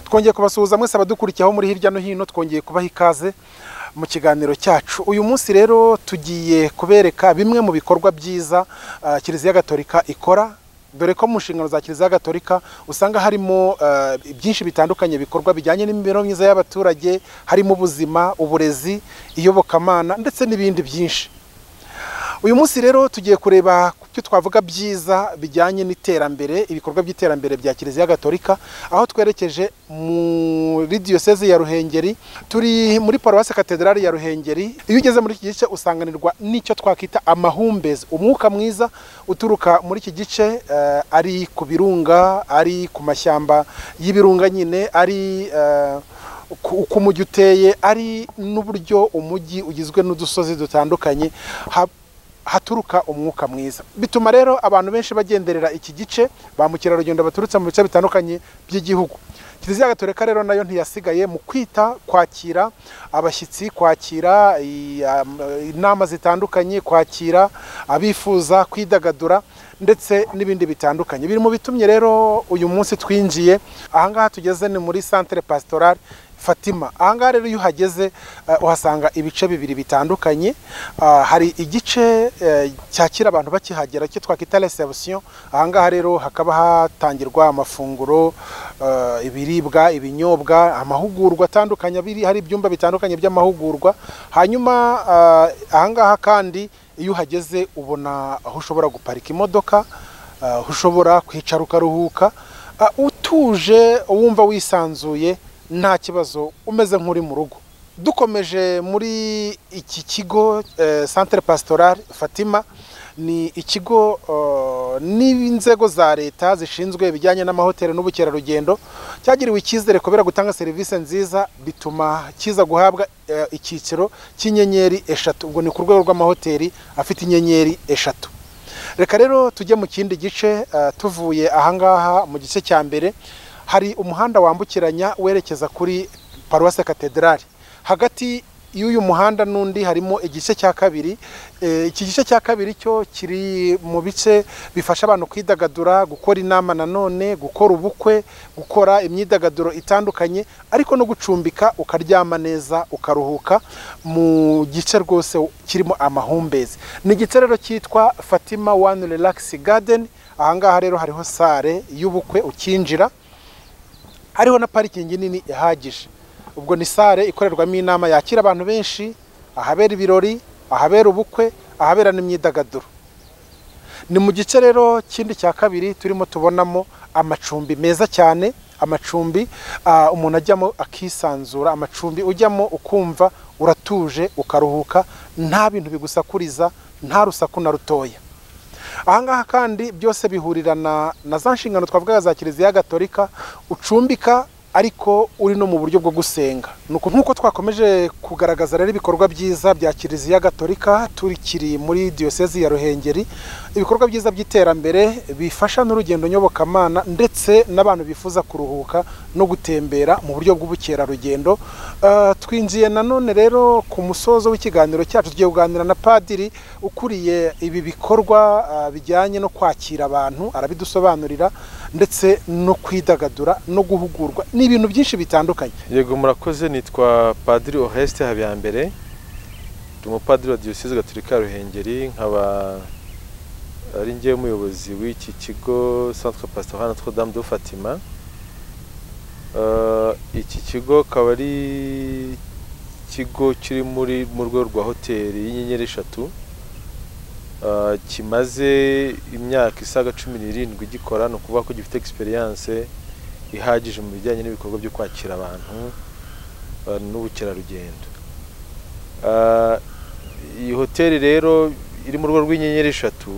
twongeye kubasuhuza mwese abadukurikiyeho muri hirya no hino twongeye kubaha ikaze mu kiganiro cyacu uyu munsi rero tugiye kubereka bimwe mu bikorwa byiza ah, kiliziya gatolika ikora dore ko mu nshingano za kiliziya gatolika usanga harimo ah, byinshi bitandukanye bikorwa bijyanye n'imibereho myiza y'abaturage harimo ubuzima uburezi iyobokamana ndetse n'ibindi byinshi uyu munsi rero tugiye kureba ku byo twavuga byiza bijyanye n'iterambere ibikorwa by'iterambere bya kiliziya gatolika aho twerekeje muri diyoseze ya ruhengeri turi muri paruwasi katedrali ya ruhengeri iyo ugeze muri iki gice usanganirwa n'icyo twakwita amahumbezi umwuka mwiza uturuka muri iki gice eh, ari ku birunga ari ku mashyamba y'ibirunga nyine ari eh, uku uko umujyi uteye ari n'uburyo umujyi ugizwe n'udusozi dutandukanye ha- haturuka umwuka mwiza bituma rero abantu benshi bagenderera iki gice ba mukerarugendo baturutse mu bice bitandukanye by'igihugu kiliziya gatolika rero nayo ntiyasigaye mu kwita kwakira abashyitsi kwakira i- am- inama zitandukanye kwakira abifuza kwidagadura ndetse n'ibindi bitandukanye biri mu bitumye rero uyu munsi twinjiye ahangaha tugeze ni muri centre pastorale Fatima ahangaha rero iyo uhageze eh, uhasanga ibice bibiri bitandukanye Ah, hari igice eh, cyakira abantu bakihagera cyo twakwita reception ahangaha rero hakaba hatangirwa amafunguro eh, ibiribwa ibinyobwa amahugurwa atandukanye abiri hari ibyumba bitandukanye by'amahugurwa hanyuma ah, ahangaha kandi iyo uhageze ubona aho ushobora guparika imodoka ah, aho ushobora kwicara ukaruhuka Ah, utuje wumva wisanzuye nta kibazo umeze nk'uri mu rugo dukomeje muri iki kigo eh, centre pastoral fatima ni ikigo eh, n'inzego za leta zishinzwe ibijyanye n'amahoteli n'ubukerarugendo cyagiriwe icyizere kubera gutanga serivisi nziza bituma kiza guhabwa eh, icyiciro cy'inyenyeri eshatu ubwo ni ku rwego rw'amahoteli afite inyenyeri eshatu reka rero tujye mu kindi gice eh, tuvuye ahangaha mu gice cya mbere hari umuhanda wambukiranya werekeza kuri paruwase katedrali hagati y'uyu muhanda n'undi harimo igice cya kabiri Eh, iki gice cya kabiri cyo kiri mu bice bifasha abantu kwidagadura gukora inama nanone gukora ubukwe gukora imyidagaduro itandukanye ariko no gucumbika ukaryama neza ukaruhuka mu gice rwose kirimo amahumbezi ni igice rero cyitwa fatima one relax garden ahangaha rero hariho sare y'ubukwe ukinjira hariho na parikingi nini ihagije ubwo ni sare ikorerwamo inama yakira abantu benshi ahabera ibirori ahabera ubukwe ahabera n'imyidagaduro ni mu gice rero kindi cya kabiri turimo tubonamo amacumbi meza cyane amacumbi ah, umuntu ajyamo akisanzura amacumbi ujyamo ukumva uratuje ukaruhuka nta bintu bigusakuriza nta rusaku na rutoya ahangaha kandi byose bihurirana na za nshingano twavugaga za kiliziya gatolika ucumbika ariko uri no mu buryo bwo gusenga nuko nk'uko twakomeje kugaragaza rero ibikorwa byiza bya kiliziya gatolika tukiri muri diyosezi ya ruhengeri ibikorwa byiza by'iterambere bifasha n'urugendo nyobokamana ndetse n'abantu bifuza kuruhuka no gutembera mu buryo bw'ubukerarugendo Eh, twinjiye nanone rero ku musozo w'ikiganiro cyacu tugiye kuganira na padiri ukuriye ibi bikorwa ah, bijyanye no kwakira abantu arabidusobanurira ndetse no kwidagadura no guhugurwa ni ibintu byinshi bitandukanye yego murakoze nitwa padiri oresite habiyambere ndi umupadiri wa diyoseze gatolika ya ruhengeri nkaba ari njyewe umuyobozi w'iki kigo santire pasitara notre dame de fatima Eh, iki kigo akaba ari ikigo kiri muri mu rwego rwa hoteli y'inyenyeri eshatu Eh, kimaze imyaka isaga cumi n'irindwi gikora ni ukuvuga ko gifite egisperiyanse ihagije mu bijyanye n'ibikorwa byo kwakira abantu eh, n'ubukerarugendo Ah, iyi hoteli rero iri mu rugo rw'inyenyeri eshatu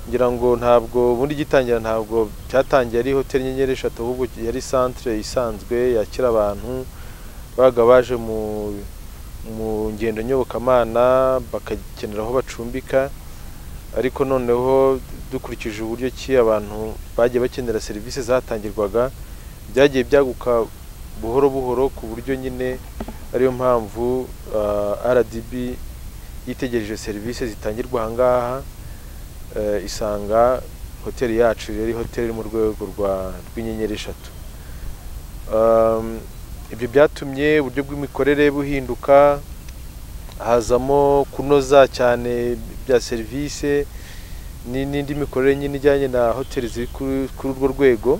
ngira ngo ntabwo ubundi gitangira ntabwo cyatangiye ari hoteli inyenyeri eshatu ahubwo yari centre isanzwe yakira abantu babaga baje mu mu ngendo nyobokamana bagakenera aho bacumbika ariko noneho dukurikije uburyo ki abantu bagiye bakenera serivisi zatangirwaga byagiye byaguka buhoro buhoro ku buryo nyine ariyo mpamvu ah, rdb yitegereje serivisi zitangirwa aha ngaha eh, isanga hoteli yacu yari hoteli iri mu rwego rwa rw'inyenyeri eshatu Um, ibyo byatumye uburyo bw'imikorere buhinduka hazamo kunoza cyane bya serivisi ni- n'indi mikorere nyine ijyanye na hoteli ziri kuri kuri urwo rwego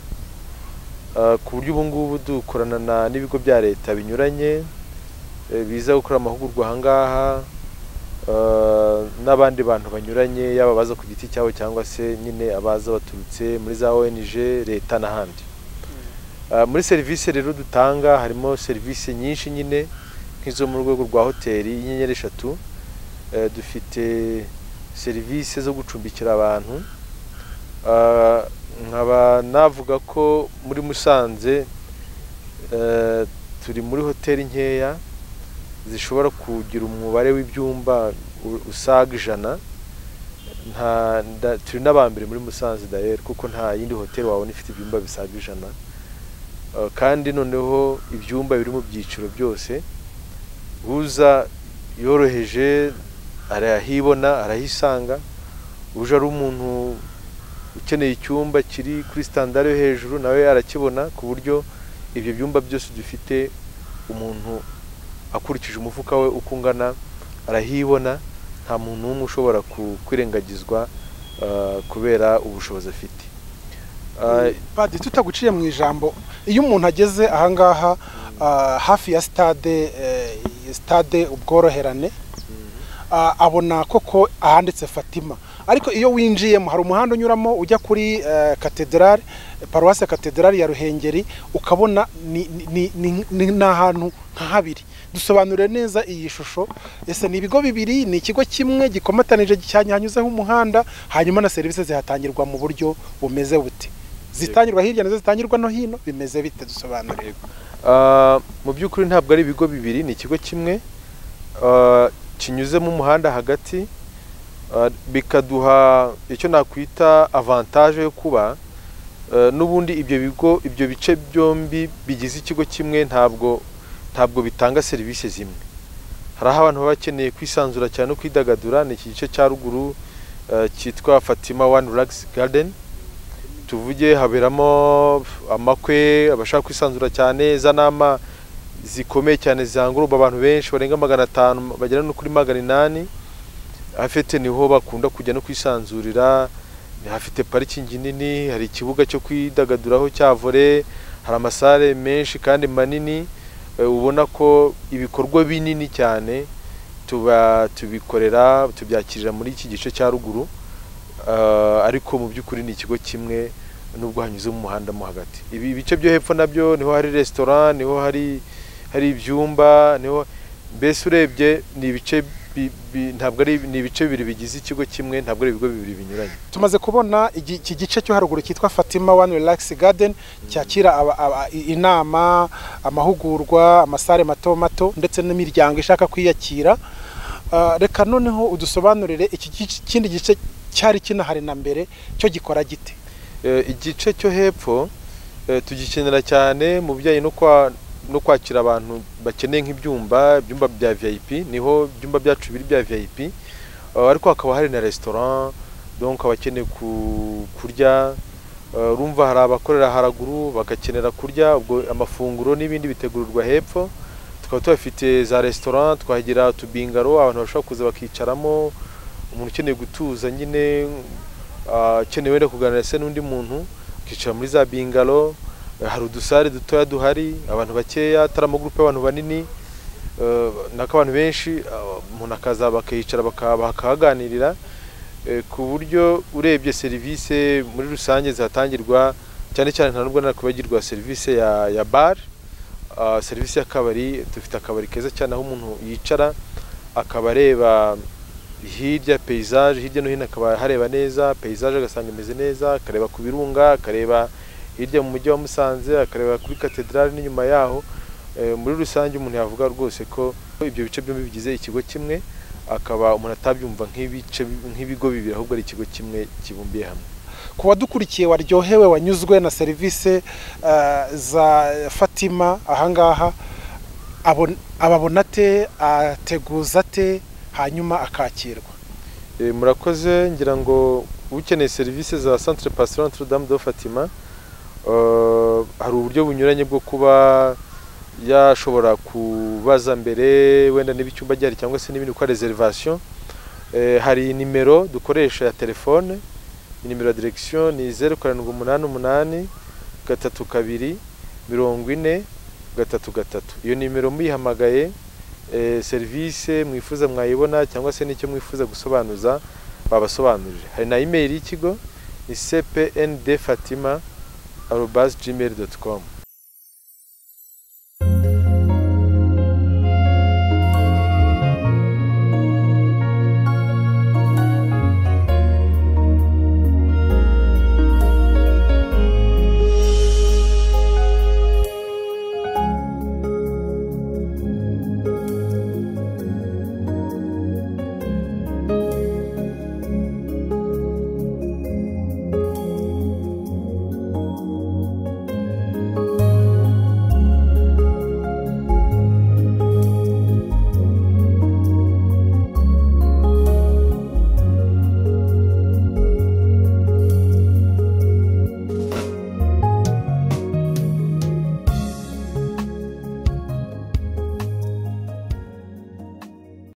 Ah, ku buryo ubu ngubu dukorana na- n'ibigo bya leta binyuranye eh, biza gukora amahugurwa aha ngaha ah, n'abandi bantu banyuranye yaba abaza ku giti cyabo cyangwa se nyine abaza baturutse muri za ONG leta n'ahandi Ah, muri serivisi rero dutanga harimo serivisi nyinshi nyine nk'izo mu rwego rwa hoteli y'inyenyeri eshatu Eh, dufite serivisi zo gucumbikira abantu Ah, nkaba navuga ko muri musanze eh, turi muri hoteli nkeya zishobora kugira umubare w'ibyumba u- usaga ijana nta nda- turi n'abambere muri musanze dayeri kuko nta yindi hoteli wabona ifite ibyumba bisaga ijana Uh, kandi noneho ibyumba biri mu byiciro byose uza yoroheje arahibona arahisanga uje ari umuntu ukeneye icyumba kiri kuri standard yo hejuru nawe arakibona ku buryo ibyo byumba byose dufite umuntu akurikije umufuka we uko ungana arahibona nta muntu n'umwe ushobora ku- kwirengagizwa uh, kubera ubushobozi afite Uh, Padiri tutaguciye mu ijambo iyo umuntu ageze ahangaha ah, hafi ya sitade eh, sitade ubworoherane ah, abona koko ahanditse Fatima ariko iyo winjiyemo hari umuhanda unyuramo ujya kuri eh, katedrali paruwasi katedrali ya Ruhengeri ukabona ni- ni- ni- ni ni ahantu nka habiri dusobanurire neza iyi shusho ese ni ibigo bibiri ni ikigo kimwe gikomatanije cyane hanyuzeho umuhanda hanyuma na serivisi zihatangirwa mu buryo bumeze bute zitangirwa hirya nazo zitangirwa no hino bimeze bite dusobanurire Ah, mu by'ukuri ntabwo ari ibigo bibiri ni ikigo kimwe ah, kinyuzemo umuhanda hagati ah, bikaduha icyo nakwita avantage yo kuba ah, n'ubundi ibyo bigo ibyo bice byombi bigize ikigo kimwe ntabwo ntabwo bitanga serivisi zimwe hari aho abantu baba bakeneye kwisanzura cyane no kwidagadura ni iki gice cya ruguru ah, cyitwa Fatima One Relax Garden tuvuge haberamo amakwe abashaka kwisanzura cyane za nama zikomeye cyane zihanguruba abantu benshi barenga magana atanu bagera no kuri magana inani hafite niho bakunda kujya no kwisanzurira hafite parikingi nini hari ikibuga cyo kwidagaduraho cya vore hari amasare menshi kandi manini eh, ubona ko ibikorwa binini cyane tuba tubikorera tubyakirira muri iki gice cya ruguru Ah, ariko mu by'ukuri ni ikigo kimwe nubwo hanyuze mu muhanda mo hagati ibi ibice byo hepfo nabyo niho hari resitora niho hari hari ibyumba niho mbese urebye ni ibice bi- bi- ntabwo ari ni ibice bibiri bigize ikigo kimwe ntabwo ari ibigo bibiri binyuranye tumaze kubona igi- iki gice cyo haruguru cyitwa Fatima One Relax Garden cyakira aba- aba- i- inama amahugurwa amasare mato mato ndetse n'imiryango ishaka kwiyakira Ah, reka noneho udusobanurire iki gice- kindi gice cyari kinahari na mbere cyo gikora gite Eh, igice cyo hepfo eh, tugikenera cyane mu bijyanye no kwa no kwakira abantu bakeneye nk'ibyumba ibyumba bya VIP niho ibyumba byacu biri bya VIP Eh, ariko hakaba hari na restaurant donc abakeneye ku- kurya Eh, urumva hari abakorera haraguru bagakenera kurya ubwo amafunguro n'ibindi bitegurirwa hepfo tukaba tuhafite za restaurant twagira utubingaro abantu bashobora kuza bakicaramo umuntu ukeneye gutuza nyine ah, ukeneye wenda kuganira se n'undi muntu ukicara muri za bingaro Eh, hari udusare dutoya duhari abantu bakeya atari amagurupe y'abantu banini eh, nako abantu benshi ah, umuntu akaza bakicara baka- bakahaganirira Eh, ku buryo urebye serivisi muri rusange zihatangirwa cyane cyane ntabwo nakwibagirwa serivisi ya, ya bar Ah, serivisi y'akabari dufite akabari keza cyane aho umuntu yicara akaba areba hirya peyizage hirya no hino akaba hareba neza peyizage agasanga imeze neza akareba ku birunga akareba hirya mu mujyi wa musanze akareba kuri katedrali n'inyuma yaho Eh, muri rusange umuntu yavuga rwose ko ibyo bice byombi bigize ikigo kimwe akaba umuntu atabyumva nk'ibice nk'ibigo bibiri ahubwo ari ikigo kimwe kibumbiye hamwe ku wadukurikiye waryohewe wanyuzwe na serivisi eh, za fatima ahangaha abon- ababona ate ateguza ate hanyuma akakirwa Eh, murakoze ngira ngo ukeneye serivisi za centre pastoral Notre Dame de Fatima Eh, hari uburyo bunyuranye bwo kuba yashobora kubaza mbere wenda niba icyumba gihari cyangwa se n'ibindi gukora reservation Eh, hari nimero dukoresha ya telefone nimero ya direction ni zeru karindwi umunani umunani gatatu kabiri mirongo ine gatatu gatatu iyo nimero muyihamagaye eh, serivisi mwifuza mwayibona cyangwa se n'icyo mwifuza gusobanuza babasobanurire hari na email y'ikigo ni cpndfatima arobas gmail dot com